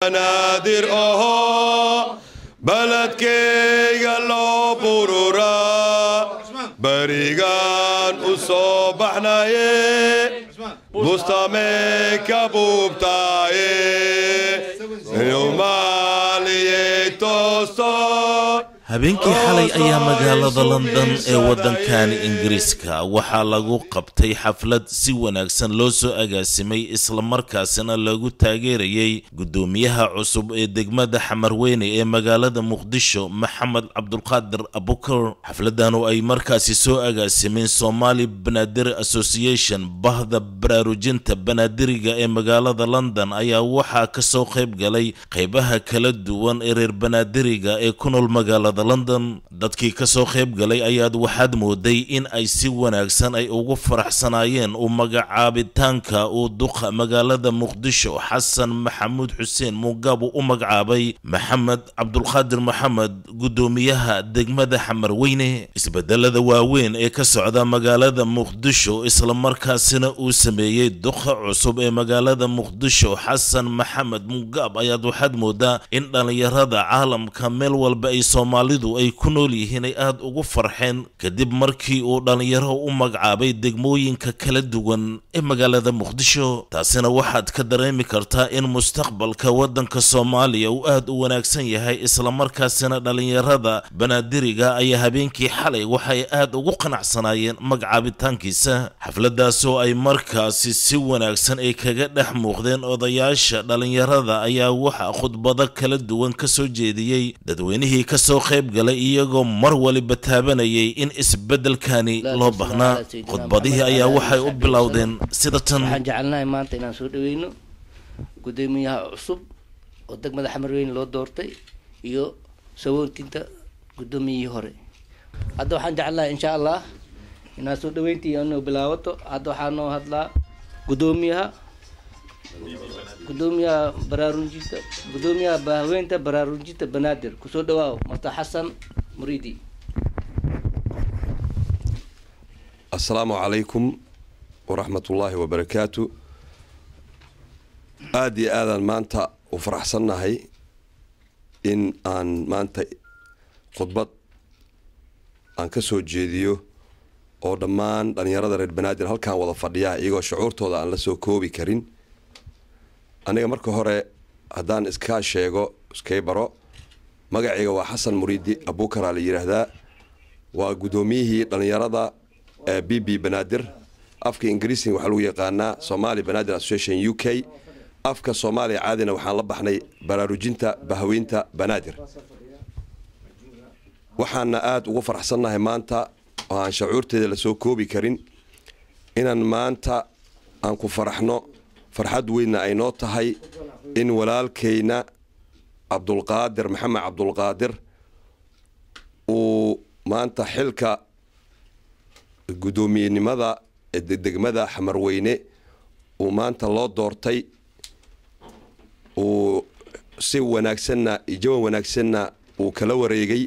banaadir oho baladkayga loo bururaa berigaan u soo baxnaye bustame ka buubtaaye inumaaliyey toosto habeenkii xalay ayaa magaalada london ee waddankani ingiriiska waxaa lagu qabtay xaflad si wanaagsan loo soo agaasimay islamarkaasina lagu taageerayay guddoomiyaha cusub ee degmada xamarweyne ee magaalada muqdisho maxamed cabdulqaadir abukar xafladanu ay markaasi soo agaasimeen somali banaadir association bahda baraarujinta banaadiriga ee magaalada london ayaa waxaa kasoo qayb galay qaybaha kala duwan ee reer banaadiriga ee ku nool magaalada london dadkii kasoo qayb galay ayaad waxaad mooday in ay si wanaagsan ay ugu faraxsanaayeen u magacaabitaanka uu duqa magaalada muqdisho xasan maxamuud xuseen mugaab uu u magacaabay maxamed cabdulqaadir maxamed guddoomiyaha degmada xamarweyne isbedelada waaweyn ee ka socda magaalada muqdisho islamarkaasina uu sameeyey duqa cusub ee magaalada muqdisho xasan maxamed mugaab ayaad waxaad moodaa in dhallinyarada caalamka meel walba ay soomaali ay ku nool yihiin ay aada ugu farxeen kadib markii uu dhallinyaro u magacaabay degmooyinka kala duwan ee magaalada muqdisho taasina waxaad ka dareemi kartaa in mustaqbalka waddanka soomaaliya uu aada u wanaagsan yahay islamarkaasina dhallinyarada banaadiriga ayaa habeenkii xalay waxay aada ugu qanacsanaayeen magacaabitaankiisa xafladaasoo ay markaasi si wanaagsan ay kaga dhex muuqdeen odayaasha dhallinyarada ayaa waxaa khudbado kala duwan ka soo jeediyey dadweynihii kasoo qayb galay iyagoo mar waliba taabanayay in isbeddelkani loo baahnaa khudbadihii ayaa waxay u bilowdeen sida tan waxaan jecelnahay maanta inaan soo dhaweyno guddoomiyaha cusub oo degmada xamarweyne loo doortay iyo sawoontinta guddoomiyihii hore hadda waxaan jecelnahay insha allah inaan soo dhaweyntii inuu bilaabato hadda waxaa noo hadlaa guddoomiyaha gudoomiyaha baraarujinta gudoomiyaha haweenta baraarujinta banaadir kusoo dhawaaw masta xasan muriidi assalaamu calaykum waraxmatullaahi wabarakaatu aada iyo aadaan maanta u faraxsannahay in aan maanta khudbad aan ka soo jeediyo oo dhammaan dhallinyarada reer banaadir halkaan wada fadhiya iyagoo shucuurtooda aan la soo koobi karin aniga marka hore haddaan iskaa sheego iskay baro magacayga waa xasan muriidi abuukaraa la yidhaahdaa waa guddoomiyihii dhallinyarada ee b b banaadir afka ingiriisiga waxaa lagu yaqaanaa somali banaadir association u k afka soomaaliya caadina waxaan la baxnay baraarujinta bahaweynta banaadir waxaana aada ugu faraxsannahay maanta oo aan shacuurteeda lasoo koobi karin inaan maanta aan ku faraxno farxad weynna ay noo tahay in walaalkayna cabdulqaadir maxamed cabdulqaadir uu maanta xilka guddoomiyenimada ee degmada xamarweyne uu maanta loo doortay uu si wanaagsanna ijawan wanaagsanna uu kala wareegay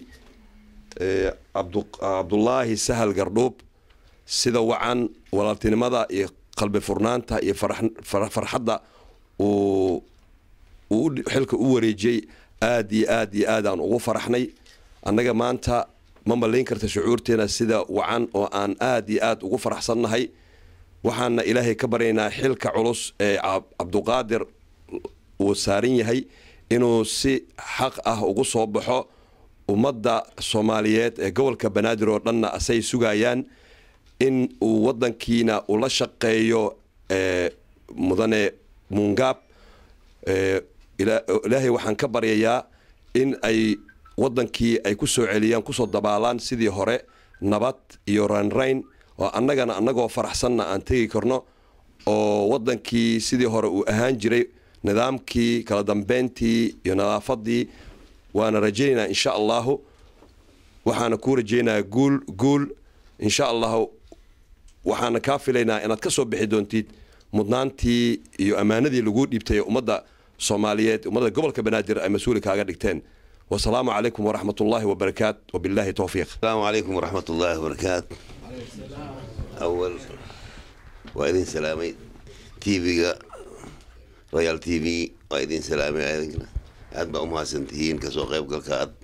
cabdulaahi sahal gardhuub sida wacan walaaltinimada iyo qalbi furnaanta iyo farxadda uu xilka u wareejiyey aada iyo aad iyo aad aan ugu faraxnay annaga maanta ma malayn karta shucuurteena sida wacan oo aan aada iyo aad ugu faraxsannahay waxaana ilaahay ka baryaynaa xilka culus ee cabduqaadir uu saaran yahay inuu si xaq ah ugu soo baxo ummadda soomaaliyeed ee gobolka banaadir oo dhanna asay sugayaan in uu wadankiina ula shaqeeyo mudane muungaab ilaahay waxaan ka baryayaa in ay wadankii ay ku soo celiyaan kusoo dabaalaan sidii hore nabad iyo raynrayn oo annagana annagoo faraxsanna aan tegi karno oo wadankii sidii hore uu ahaan jiray nidaamkii kala dambeyntii iyo nadaafadii waana rajaynaynaa insha allahu waxaana kuu rajaynayaa guul guul insha allahu waxaana kaa filaynaa inaad ka soo bixi doontid mudnaantii iyo ammaanadii laguu dhiibtay ummadda soomaaliyeed ummadda gobolka banaadir ay mas-uuli kaaga dhigteen wasalaamu calaykum waraxmat ullaahi wabarakaat wabilaahi towfiiq السلام عليكم ورحمة الله وبركاته أول وإذن سلامي تيفيغا royal t v waa idin salaamay adigna aad baa umahadsan tihiin kasoo qaybgalka aad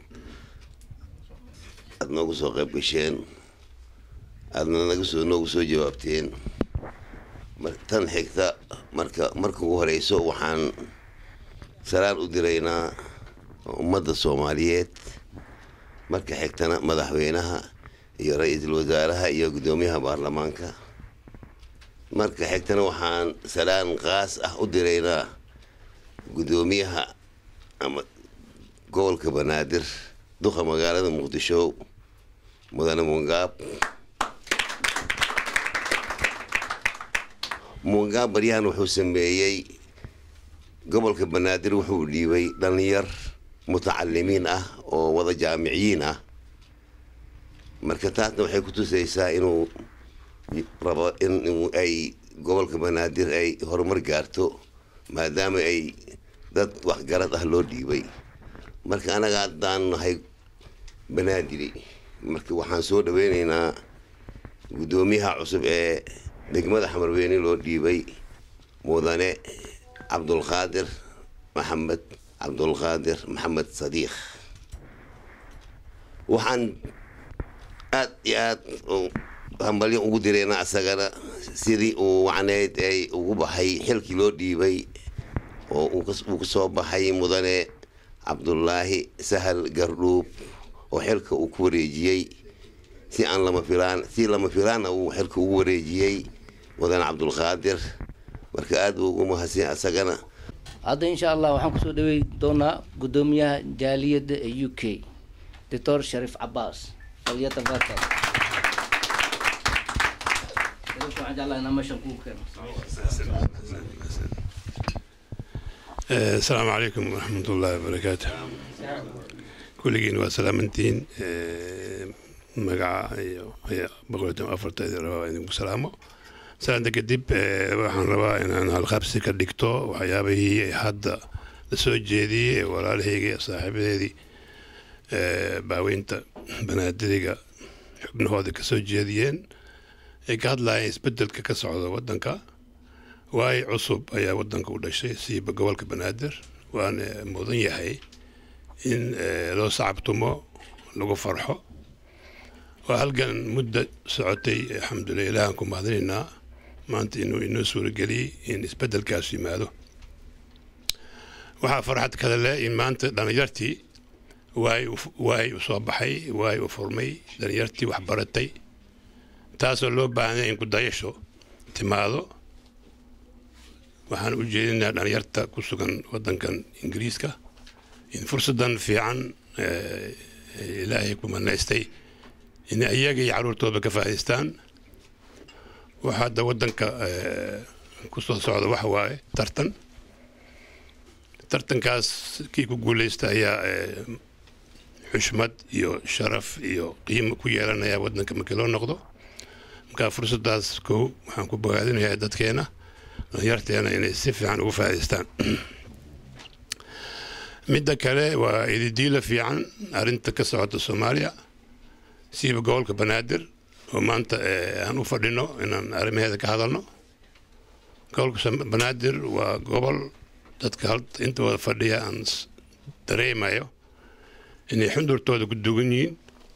aad noogu soo qayb gasheen aadna naga soo noogu soo jawaabteen mar tan xigta marka marka ugu horeyso waxaan salaan u diraynaa ummadda soomaaliyeed marka xigtana madaxweynaha iyo ra-iisul wasaaraha iyo guddoomiyaha baarlamaanka marka xigtana waxaan salaan qaas ah u diraynaa guddoomiyaha ama gobolka banaadir duqa magaalada muqdisho mudane mungaab mungaab baryahan wuxuu sameeyey gobolka banaadir wuxuu dhiibay dhalinyar mutacalimiin ah oo wada jaamiciyiin ah marka taasna waxay ku tusaysaa inuu rabo in ay gobolka banaadir ay horumar gaarto maadaama ay dad waxgarad ah loo dhiibay marka anaga haddaan nahay banaadiri marka waxaan soo dhaweyneynaa guddoomiyaha cusub ee degmada xamarweyne loo dhiibay mudane cabdulqaadir maxamed cabdulqaadir maxamed sadiikh waxaan aad iyo aad hambalyo ugu direena asagana sidii uu wacneyd ay ugu baxay xilkii loo dhiibay oo uu kasoo baxay mudane cabdulaahi sahal gardhuub oo xilka uu ku wareejiyey si aan lama filaan si lama filaana uu xilka ugu wareejiyey mudane cabdulqaadir marka aad buu ugu mahadsan asagana hadda insha allah waxaan kusoo dhawey doonaa guddoomiyaha jaaliyadda ee u k doctor shariif cabaas falyatafadal waxaan jeclahay inaan meeshan kugu keeno asalaamu calaykum waraxmat ullaahi wabarakaatu kulligiin waa salaamantihiin magaca iyo boqolkiiba afarteedi rabaa idinku salaamo salaanta kadib waxaan rabaa inaan halqabsi ka dhigto waxyaabihii hadda la soo jeediyey ee walaalahayga iyo saaxiibadeedii baaweynta banaadiriga xubnahooda ka soo jeediyeen ay ka hadlayeen isbedelka ka socda waddanka waay cusub ayaa waddanka u dhashay siiba gobolka banaadir waana mudan yahay in loo sacabtumo lagu farxo waa halgan muddo socotay alxamdulilah ilaahan ku mahadinaynaa maanta inuu inoo suurageliyey in isbedelkaas yimaado waxaa farxad kale leh in maanta dhalinyartii waay waay u soo baxay waay u furmay dhalinyartii wax baratay taasoo loo baahanya in kudayasho timaado waxaan u jeedinaa dhalinyarta ku sugan waddankan ingiriiska in fursadan fiican ilaahay ku manaystay in iyaga iyo caruurtooda ka faa'idaystaan waxa hadda waddanka ku soo socda waxa waaye tartan tartankaas kii ku guuleysta ayaa xushmad iyo sharaf iyo qiimo ku yeelanaya waddanka markii loo noqdo markaa fursaddaas kow waxaan ku bogaadinayaa dadkeena dhalinyarteena inay si fiican ugu faa'idaystaan midda kale waa ididiila fiican arrinta ka socota soomaaliya siiba gobolka banaadir oo maanta aan u fadhino inaan arrimaheeda ka hadalno gobolka banaadir waa gobol dadka inta wada fadhiya aan dareemayo inay xundurtooda ku dugan yihiin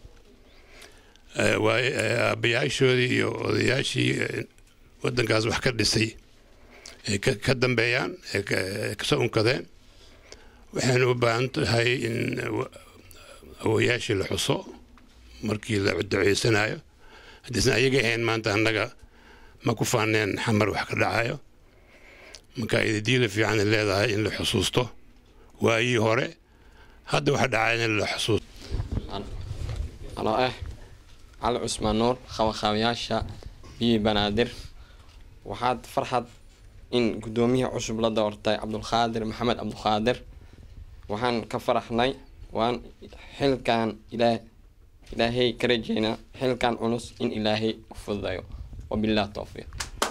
waay aabbayaashoodii iyo odayaashii waddankaas wax ka dhisay ay ka dambeeyaan ee kasoo unkadeen waxayna u baahan tahay in awoyaashii la xuso markii la duceysanayo haddiisna ayaga ahayn maanta annaga ma ku faaneen xamar wax ka dhacayo marka ididiila fiican leedahay in la xusuusto waayii hore hadda waxa dhacaya in la xusuusto anoo ah cali cusmaan nuur qabaqaabayaasha biyi banaadir waxaad farxad in guddoomiyaha cusub la doortay cabdulqaadir maxamed cabdulqaadir waxaan ka faraxnay waan xilkan ilaa ilaahay ka rajeynaa xilkan culus in ilaahay u fududayo wabilah towfiiq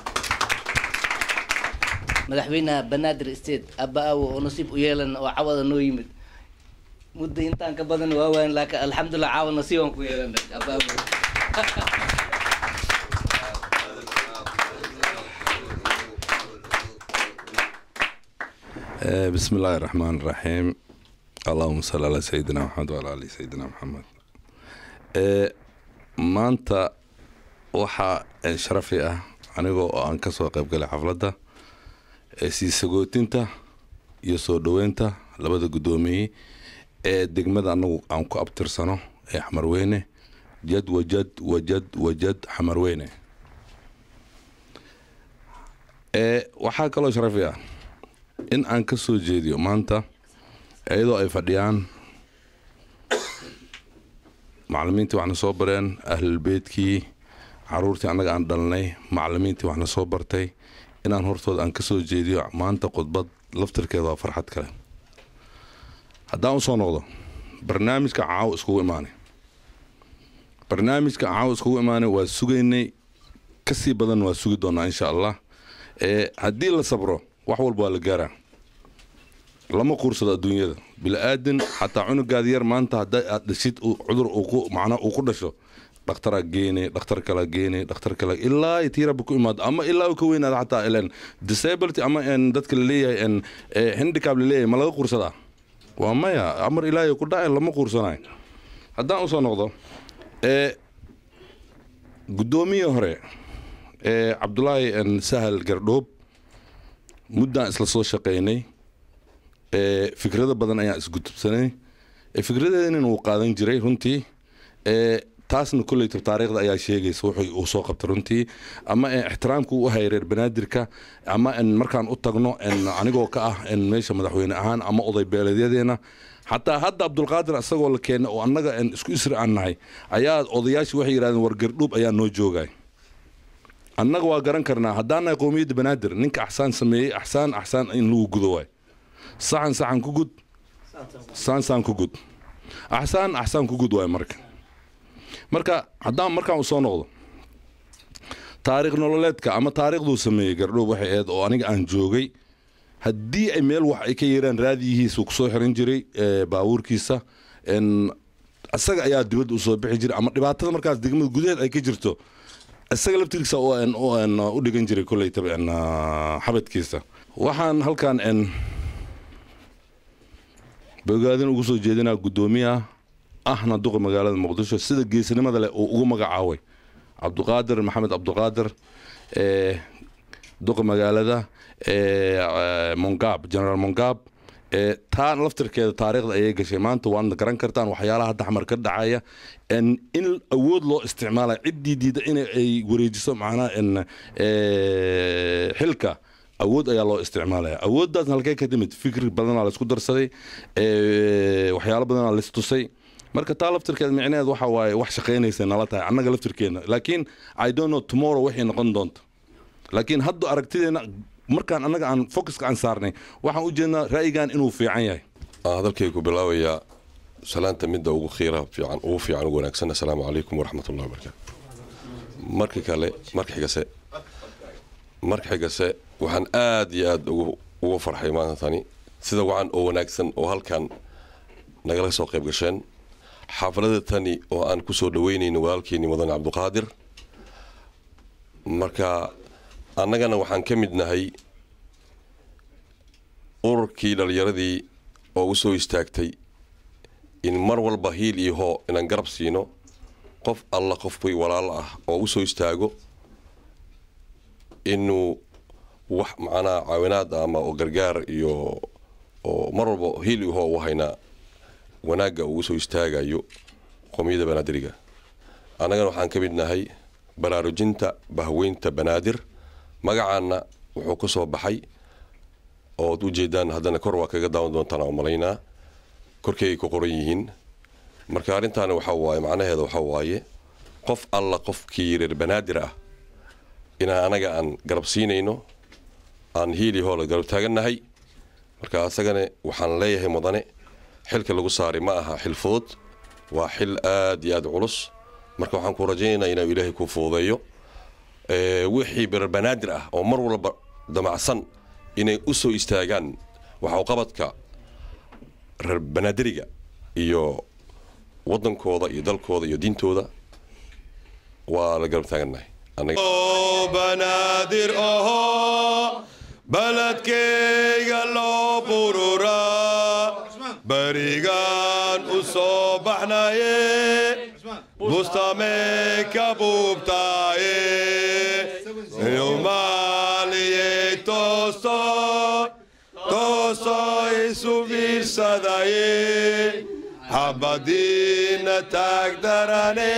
madaxweynaha banaadir state abba aawo oo nasiib u yeelan oo cawada noo yimid muddo intaan ka badan waa waan laakiin alxamdulilah caawa nasiibaan ku yeelanay abba aawo آه، بسم الله الرحمن الرحيم اللهم صل على سيدنا محمد وعلى ال سيدنا محمد آه، maanta waxaa eh, sharafi ah anigoo oo aan kasoo qaybgalay xafladda ee sii sagootinta iyo soo dhoweynta labada guddoomiye ee degmada anagu aan ku abtirsano ee xamarweyne jad wajad wajad wajad xamarweyne ee waxaa kaloo sharafi ah in aan ka soo jeediyo maanta iyadoo ay fadhiyaan macalimiintii waxna soo bareen ahlulbeydkii caruurtii annaga aan dhalnay macalimiintii waxna soo bartay inaan hortooda aan ka soo jeediyo maanta khudbad laftirkeeda waa farxad kale haddaan usoo noqdo barnaamijka caawo iskugu imaanay barnaamijka caawo iskugu imaanay waa sugaynay kasii badan waa sugi doonaa insha allah ee haddii la sabro wax walba waa la gaaraa lama quursado adduunyada bilaadan xataa cunugaada yar maanta hadda aad dhashid uu cudur uu ku macnaa uu ku dhasho dhakhtaraa geene dhakhtar kala geene dhakhtar kala ilaa ay tiiraba ku imaado ama ilaa uu ka weynaado xataa ilen disability ama en dadka laleeyahay en eh, handicap laleeyahay ma laga quursadaa waa maya amar ilaahay ku dhacay lama quursanayo haddaan usoo noqdo ee guddoomiyii hore ee cabdulaahi en sahal gardhoob muddaan isla soo shaqaynay ee fikrado badan ayaan isgudubsanay ee fikradeedinin uu qaadan jiray runtii ee taasna kolleyta taariikhda ayaa sheegaysa wuxuu uu soo qabtay runtii ama ee ixtiraamka uu u hayay reer banaadirka ama en markaan u tagno en anigoo ka ah en meesha madaxweyne ahaan ama oday beeleedyadeena xataa hadda cabdulqaadir isagoo la keenay oo annaga en isku isri aan nahay ayaa odayaashii waxay yidhahdeen war gardhuub ayaa noo joogay annaga waa garan karnaa haddaan nahay qowmiyadda banaadir ninka axsaan sameeyey axsaan axsaan in lagu gudo waay saxan saxan ku gud saan saan ku gud axsaan axsaan ku gud waay marka marka haddaan markaan u soo noqdo taariikh nololeedka ama taariikhduu sameeyey gardhoob waxay ahayd oo aniga aan joogay haddii ay meel wax ay ka yeeraan raadiyihiisa kusoo xiran jiray ee, baabuurkiisa en isaga ayaa dibadda usoo bixi jiray ama dhibaatada markaas degmada gudaheed ay ka jirto isaga laftirkiisa oo en- oo en u dhigan jiray kolleytaba en ah, xabadkiisa waxaan halkan en bogaadin ugu soo jeedinaa guddoomiyaha ahna duqa magaalada muqdisho sida geesinimada leh uu ugu magacaaway cabduqaadir maxamed cabduqaadir ee duqa magaalada ee eh, mongaab generaal mongaab ee taa laftirkeeda taariikhda ayay gashay maanta waadna garan kartaan waxyaalaha hadda xamar ka dhacaya en in awood loo isticmaala ciddii diida in ay wareejiso macnaha en eh, xilka awood ayaa loo isticmaalaya awooddaasna halkee ka timid fikri badanaa laisku darsaday ee, waxyaalo badanaa laistusay marka taa laftirkeeda micneheed waxa waaye wax shaqaynaysa nala tahay annaga laftirkeena laakiin i don't know tomorrow waxay noqon doonto laakiin hadda aragtideena markaan annaga aan focuska aan saarnay waxaan u jeednaa ra'yigan inuu fiican yahay aan hadalkaygu bilaabayaa salaanta midda ugu khiira fiican ugu fiican ugu wanaagsan assalaamu calaykum waraxmatullahi wabarakaatu marka kale marka xigase marka xigase waxaan aad iyo aad ugu ugu farxay maanta tani sida wacan oo wanaagsan oo halkan nagala soo qayb gasheen xaafalada tani oo aan ku soo dhaweynayno walaalkeeni mudan cabduqaadir marka annagana waxaan ka mid nahay ururkii dhallinyaradii oo u soo istaagtay in mar walba hiil iyo hoo inaan garab siino qof alla qofkuy walaalo ah oo u soo istaago inuu wax macnaha caawinaad ama oo gargaar iyo oo mar walba hiil iyo hoo u haynaa wanaagga uu usoo istaagayo qowmiyadda banaadiriga annagana waxaan ka mid nahay baraarujinta bahweynta banaadir magacaana wuxuu ka soo baxay ood u jeedaan haddana kor waa kaga daawan doontaan oo malaynaa korkeygay ku qoran yihiin marka arrintaana waxaa waaye macnaheeda waxaa waaye qof alla qofkii reer banaadir ah inaan anaga aan garab siinayno aan hiili hoola garab taagannahay marka asagana waxaan leeyahay mudane xilka lagu saaray ma aha xil fudud waa xil aad iyo aad culus marka waxaan ku rajaynaynaa inuu ilaahay ku fududeeyo Ee, wixii reer banaadir ah oo mar walba damacsan inay u soo istaagaan waxuqabadka reer banaadiriga iyo wadankooda iyo dalkooda iyo diintooda waa la garab taagannahay Anaga- banaadir oho baladkayga loo bururaa berigaan u soo baxnaye bustame ka buubtaaye inuu maaliyey toosto toosto isu fiirsadaye xabadiina taagdarane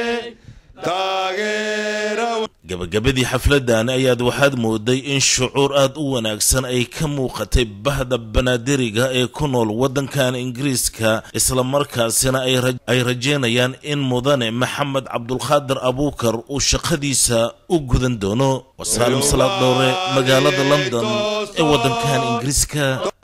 taageera gabagabadii xafladan ayaad waxaad mooday in shucuur aad u wanaagsan ay ka muuqatay bahda banaadiriga ee ku nool waddankan ingiriiska islamarkaasina ay rajeynayaan in mudane maxamed cabdulqaadir abuukar uu shaqadiisa u gudan doono wasaalim salaad dhowre magaalada london ee waddankan ingiriiska